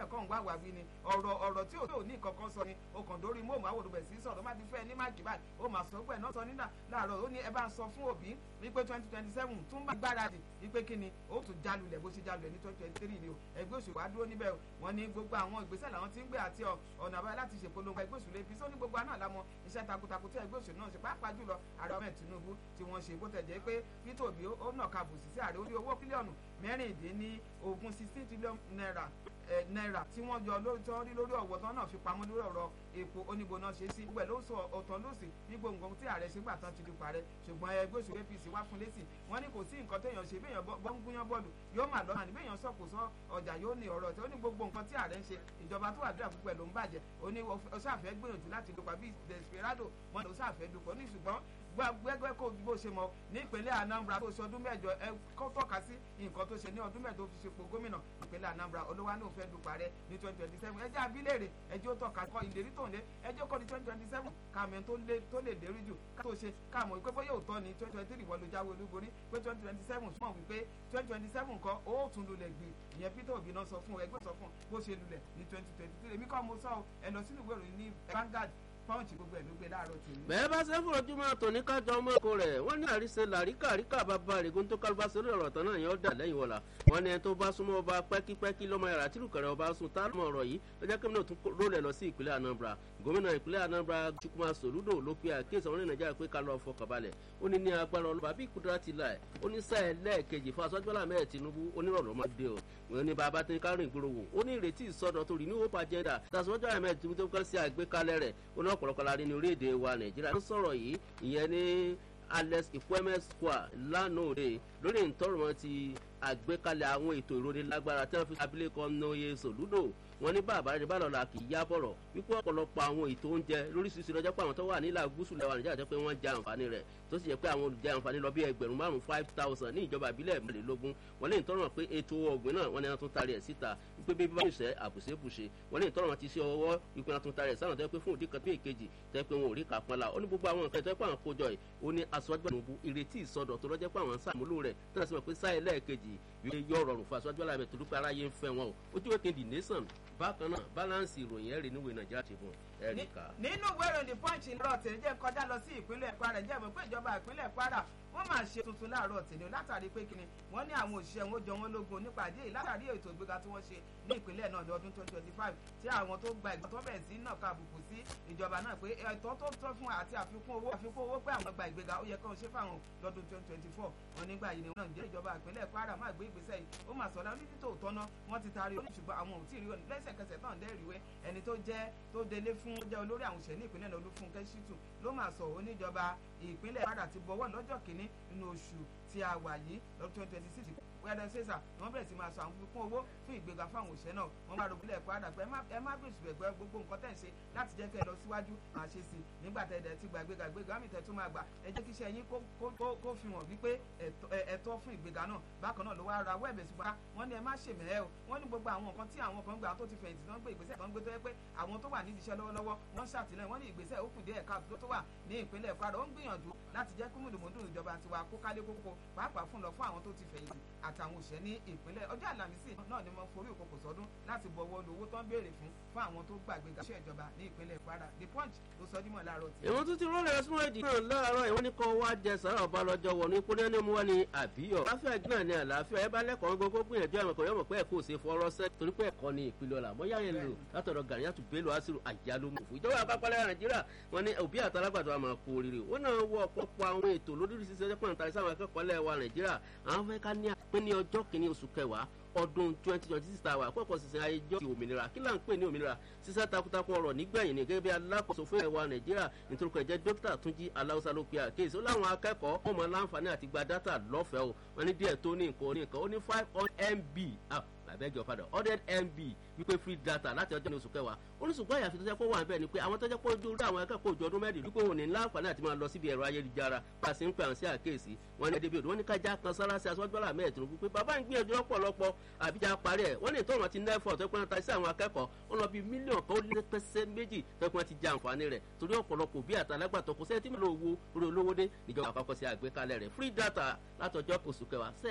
bẹ́ẹ̀ kọ́ ń wá wà wí ni ọ̀rọ̀ ọ̀rọ̀ tí ò ní kankan sọ ni o kàn dórí mọ́ọ̀mù àwòrán bẹ̀ sí sọ̀rọ̀ má ti fẹ́ ní máàkì báyìí ó máa sọ pẹ̀ náà sọ nígbà láàárọ̀ ó ní ẹ bá ń sọ fún òbí wípé twenty twenty seven tún bá gbáradì wípé kí ni ó tún jálulẹ̀ bó ṣe jálulẹ̀ ní twenty twenty three ni o ẹgbẹ́ òṣèlú wa dúró níbẹ̀ wọ́n ní gbogbo àwọn ìgbésẹ̀ làwọn ti ń gbé àti ọ̀nà àbáyọ láti ṣèpolongo ẹgbẹ́ òṣèlú apc ó ní gbogbo àná àlámọ iṣẹ́ takuntakun tí ẹgbẹ́ òṣèlú náà ṣe pàápàá jùlọ ààrẹ ọmọ tinubu tí wọ́n ṣe bó tẹ̀ jẹ́ pé peter obi ó nàka bùsí sí ààrẹ orí owó bílíọ̀nù mẹ́rìndínlógún sixteen trillion naira náírà tí wọ́n yọ lórí tán rí lórí ọ̀wọ́ tán náà fi pamọ́ lórí ọ̀rọ̀ epo oníbo náà ṣe sí gbẹ̀ ló sọ ọ̀tọ̀ lọ́sì ní gbòǹgbò tí ààrẹ ṣe gbà tán ti di parẹ́ ṣùgbọ́n ẹgbẹ́ òṣèlú apc wá fún lẹ́sìn wọ́n ní kò sí nǹkan téèyàn ṣe béèyàn bọ́ ń gúnyán bọ́ọ̀lù yóò mà lọ́nà ní béèyàn sọ̀kò sọ ọjà yóò ní ọ̀rọ̀ tí ó ní gbogbo nǹkan tí ààrẹ ń ṣe ìjọba tó àdúrà púpọ̀ ẹ̀ ló ń bàjẹ́ ó ní ó ṣàfẹ́ gbìyànjú láti dùpà bíi desperado wọ́n ní ó ṣàfẹ́ dùpọ̀ ní ṣùgbọ́n gbẹgbẹ kó bó ṣe mọ ní ìpínlẹ̀ Anambra tó ṣe ọdún mẹ́jọ ẹ kó tọ́ka sí nǹkan tó ṣe ní ọdún mẹ́jọ tó fi ṣepò gómìnà ìpínlẹ̀ Anambra olówó náà fẹ́ dupò rẹ̀ ní twenty twenty seven ẹjẹ́ abilérè ẹjẹ́ ó tọ́ka kọ ìlérí tó ń lé ẹjẹ́ kọ́ ní twenty twenty seven kàmẹ́ tó lè lérí jù ká tó ṣe káàmọ́ ìpé bóyá òótọ́ ní twenty twenty three wọ́n ló jáwé olúborí pé twenty twenty seven súnmọ́ wípé twenty twenty seven kọ́ ó tún lulẹ̀ gbé ìyẹn Peter Obi náà sọ fún ẹgbẹ́ sọ fún bó ṣe lulẹ̀ ní twenty twenty three èmi kọ́ mo sọ ẹ lọ sínú ìwé ìròyìn ní Vanguard pọ́ǹchì gbogbo ẹ̀ ló gbé láàárọ̀ tèmi. bẹ́ẹ̀ bá ṣe fún ojúmọ́ àtòní kájọ ọmọ ẹ̀kọ́ rẹ̀ wọ́n ní àríṣe làríkà àríkà bàbá rẹ̀gùn tó kálíbá sórí ọ̀rọ̀ tán náà yẹn ó dà lẹ́yìn wọ̀la wọ́n ní ẹni tó bá súnmọ́ ọba pẹ́kípẹ́kí lọ́mọ yàrá tìlùkẹ̀rẹ̀ ọba sùn tá lọ́mọ ọ̀rọ̀ yìí lọ́jọ́ kí náà tún rólẹ̀ lọ sí ìpínlẹ̀ Anambra gómìnà ìpínlẹ̀ Anambra Chukwuma Soludo ló pe àkíyèsí àwọn ní Nàìjíríà pé ká lọ fọkànbalẹ̀ ó ní ní agbára ọlọ́ba bí kúdúrà ti là ẹ̀ ó ní sáà lẹ́ẹ̀kejì fún aṣọ́jú bọ́lá mẹ́ẹ̀ Tinubu onírọ̀lọ́ máa dé o wọ́n ní bàbá tí kárìn ìgboro wò ó ní ìrètí ìsọdọ̀ tó rí ní hope agenda tàṣọ́jú àmẹ́ Tinubu tó kọ́ sí àgbékalẹ̀ rẹ̀ ó ní ọ̀pọ̀lọpọ̀ la rí ní orílẹ̀-èdè wa Nàìjíríà ń sọ̀rọ̀ yìí ìyẹn ní Alex Ikweme Square lánàá òde lórí ìtọ́rùmọ́ ti àgbékalẹ̀ àwọn ètò ìrónilágbára tí wọ́n fi abilékọ Nnoye Soludo wọ́n ní bàbá rẹ̀ bá lọ́la kì í yá bọ̀rọ̀ wípé ọ̀pọ̀lọpọ̀ àwọn ètò oúnjẹ lóríṣiríṣi lọ́jọ́ pé àwọn tó wà nílà gúúsù lẹ́wà Nàìjíríà jẹ́ pé wọ́n jẹ àǹfààní rẹ̀ tó sì jẹ́ pé àwọn olùjẹ àǹfààní lọ bí ẹgbẹ̀rún márùn five thousand ní ìjọba ìbílẹ̀ mẹ́rìnlélógún wọ́n lè tọrọ pé ètò ọ̀gbìn náà wọ́n ní wọ́n tún tarí ẹ̀ síta wípé bí bá ṣe àbùṣebùṣe wọ́n lè tọrọ ti ṣe ọwọ́ wípé wọ́n tún tarí ẹ̀ sáwọn tó yẹ pé fún òdì kan tó èkejì tó yẹ pé wọn ò rí kàpọ́n la ó ní gbogbo àwọn nǹkan tó yẹ pé àwọn kójọ yìí ó ní aṣọ́jú àlùmọ́bù ìrètí ìsọdọ̀ tó lọ́jọ́ pé àwọn sàmúlò rẹ̀ tó náà sì mọ̀ pé sáà ẹlẹ́ẹ̀kejì wípé yọ rọrùn fún aṣọ́jú àlàmẹ́ tó dúpẹ́ aráyé ń fẹ́ wọn o ojú wẹ́kẹ́ the nation bákan náà balance ìròyìn ẹ̀rí níwèé nàìjíríà ti fún ẹ̀ríkà. nínú ìwé ìròyìn the punch lọ́rọ̀ tèmi jẹ́ kọjá lọ sí ìpínlẹ̀ Kwara jẹ́ mọ̀ pé ìjọba ìpínlẹ̀ Kwara wọ́n máa ṣe tuntun láàárọ̀ tèmi látàrí pé kíni wọ́n ní àwọn òṣìṣẹ́ wọn jọ wọ́n lógun nípa àdéhìí látàrí ètò ìgbéga tí wọ́n ṣe ní ìpínlẹ̀ náà lọ́dún twenty twenty five tí àwọn tó gba ìgbà tó bẹ̀rẹ̀ sí náà ka àbùkù sí ìjọba náà pé ẹ̀tọ́ tó tọ́ fún àti àfikún owó àfikún owó pé àwọn gba ìgbéga ó yẹ kí wọ́n ṣe fáwọn lọ́dún twenty twenty four wọn nígbà yìí ni wọn náà jẹ́ ìjọba ìpínlẹ̀ Kwara máa gbé ìgbésẹ̀ yìí ó máa sọ̀rọ̀ ní títò tọ́nà wọ́n ti taari orí ṣùgbọ́n àwọn ò tí ì rí wọn lẹ́sẹ̀kẹsẹ̀ tán dẹ́rìíwé ẹni tó jẹ́ tó délé fún ó jẹ́ olórí àwọn òṣèlú ìpínlẹ̀ náà Olúfúnkẹ́ Ṣítù ló máa sọ oníjọba ìpínlẹ̀ Kwara ti bọ̀wọ̀ lọ́jọ́ kìíní nínú oṣù tí a wà yìí lọ́dún twenty twenty six wẹ́rẹ́ ṣèṣà wọ́n bẹ̀rẹ̀ sí máa sọ àwọn fífún owó fún ìgbéga fún àwọn òṣìṣẹ́ náà wọ́n bá rògbòlẹ̀ ẹ̀kọ́ àdàpọ̀ ẹ má gbèsè ẹ̀gbẹ́ gbogbo nǹkan tẹ̀ ń ṣe láti jẹ́ kẹ́ ẹ lọ síwájú máa ṣe sí i nígbà tẹ̀ ẹ̀ ti gba ìgbéga ìgbéga mi tẹ̀ tún máa gbà ẹ jẹ́ kí iṣẹ́ yín kó fi hàn wípé ẹ̀tọ́ fún ìgbéga náà bákan náà ló wá ra wẹ́ẹ̀bẹ̀ sí wa wọ́n ní ẹ má ṣe mẹ́ẹ́ o wọ́n ní gbogbo àwọn nǹkan tí àwọn kan gbà tó ti fẹ̀yìntì náà gbé ìgbésẹ̀ kan gbé tó yẹ pé àwọn tó wà nídìí iṣẹ́ lọ́wọ́lọ́wọ́ wọ́n ṣàtìlẹ́yìn wọ́n ní ìgbésẹ̀ ó kù díẹ̀ ká tó wà ní ìpínlẹ̀ Kwara ó ń gbìyànjú láti jẹ́ kí mùdùmùdùn ìjọba tiwa kó kálé kókó pàápàá fún lọ fún àwọn tó ti fẹ̀yìntì àtàwọn òṣìṣẹ́ ní ìpínlẹ̀ ọjọ́ àlàmísì náà ni wọ́n forí òkòkò sọdún láti bọ̀wọ́ lówó tó ń béèrè fún fún àwọn tó gbàgbé gàṣẹ́ ìjọba ní ìpínlẹ̀ Kwara the punch ló sọ dímọ̀ láàárọ̀ tí. ìwọ̀n tún ti rọ́ọ̀lẹ̀ ẹ̀sùn èdè náà láàárọ̀ ìwọ́n ní kọ́ wá jẹ sàrà ọba lọ́jọ́ wọ̀ ní kúnlẹ̀ ní mu wá ní àbíyọ̀. àlàáfíà náà ni àlàáfíà ẹ bá lẹ́kọ̀ọ́ gbogbo gbìyànjú àwọn ẹ̀kọ́ yọmọ̀ pé ẹ̀kọ́ òsè fọwọ́rọ́ sẹ́ torí pé ẹ̀kọ́ ni ìpìlẹ̀ ọ̀la mọ́ yáyẹn lò látọ̀dọ̀ Gàníyàtù Bello Asiru àjálùmọ̀fù ìjọba àpapọ̀lẹ̀ Nàìjíríà wọn ní òbí àtàlágbàdo àmọ́ kú oríire wọn náà wọ ọ̀pọ̀pọ̀ àwọn ètò lóríṣiríṣi ẹjọ́ pọ̀nta sáwọn akẹ́kọ̀ọ́ lẹ̀ wa Nàìjíríà àwọn fẹ́ ká ní apẹ́ ní ọjọ́ kìíní oṣù kẹwàá ọdún twenty twenty six tàwa àkọ́kọ́ sísìn ayéjọ́ ti òmìnira kí là ń pè ní òmìnira sísá takuntakun ọ̀rọ̀ nígbẹ̀yìn ní gẹ́gẹ́ bí alákòóso fún ẹ̀wà nàìjíríà nítorí pé ẹ̀jẹ̀ dókítà túnjí aláwùsá ló pe àkéèsí ó láwọn akẹ́kọ̀ọ́ wọn mọ láǹfààní àti gba dátà lọ́fẹ̀ẹ́ o wọn ní díẹ̀ tó ní nǹkan ní nǹkan ó ní five hundred mb àbẹ́jọ padà hundred mb wípé free data láti ọjọ́ ní oṣù kẹwàá oníṣùgbọ́n àyàfi tó jẹ́ pé wà ń bẹ̀ ni pé àwọn tó jẹ́ pé ojú orí àwọn akẹ́kọ̀ọ́ òjò ọdún mẹ́rin wípé òun ní láǹfààní àti máa lọ síbi ẹ̀rọ ayélujára bá a sì ń pè àwọn sí àkéèsí wọn ní ẹdẹbí odò wọn ní kájá kan sára sí aṣọ́jọ́lá mẹ́ẹ̀ẹ́dùn wípé bàbá ń gbìyànjú lọ́pọ̀lọpọ̀ àbíjà parí ẹ̀ wọ́n ní ìtọ́run ti nẹ́fọ̀ tó pẹ́ ta sí àwọn akẹ́kọ̀ọ́ wọn lọ bí mílíọ̀nù kan ó lé pẹ́sẹ́ méjì tó pẹ́ ti jẹ àǹfààní rẹ̀ torí ọ̀pọ̀lọpọ̀ bí àtàlágbàtọ̀ kò sẹ́ni tí mo lò wo orí olówó dé níjọba àpapọ̀ sí àgbékalẹ̀ rẹ̀ free data látọjọ́ oṣù kẹwàá